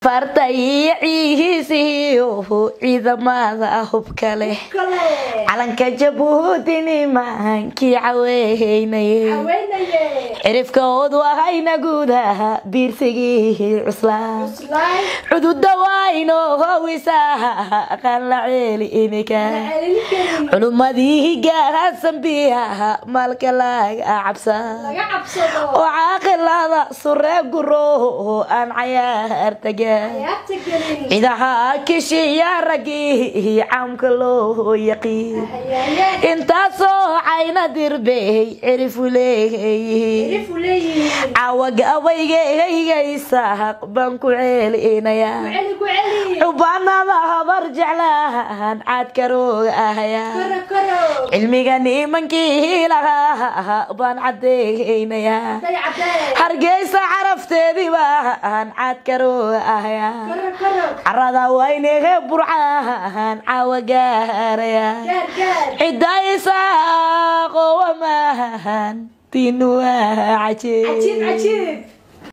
farta iyo cihiisiyo ciidamada hubka leh kale calanka jabuuti maankii caweynaye haweenaye cirifkood wahayna guudaha diirsigii cuslaa cuslaay cududa wayno howisaa qan la ceeli inika celin karin culummadii gahasan biyaha maalka laga cabsa laga cabsado oo caaqilada suree guro aan cayaar taga ayaabta gelin cidaha kishiya raggii caamka loo yaqiin hayaaye intaasoo cayna dirbey cirifu leeyihiin erifu leeyihiin cawagabaygaygaysaq baan ku ceelinayaa celi ku celi xubaanada habar jeclaan caadkarooga ahaya karo karo cilmiga nimankii lahaa baan cadeynayaa day cadee hargeysa carafteedii baan caadkarooga ahaya karo karo carada waynehe burcaan caawa gaaraya gaar gaar cidaysaaqowa maahan tiinu waa cajiib cajiib cajiib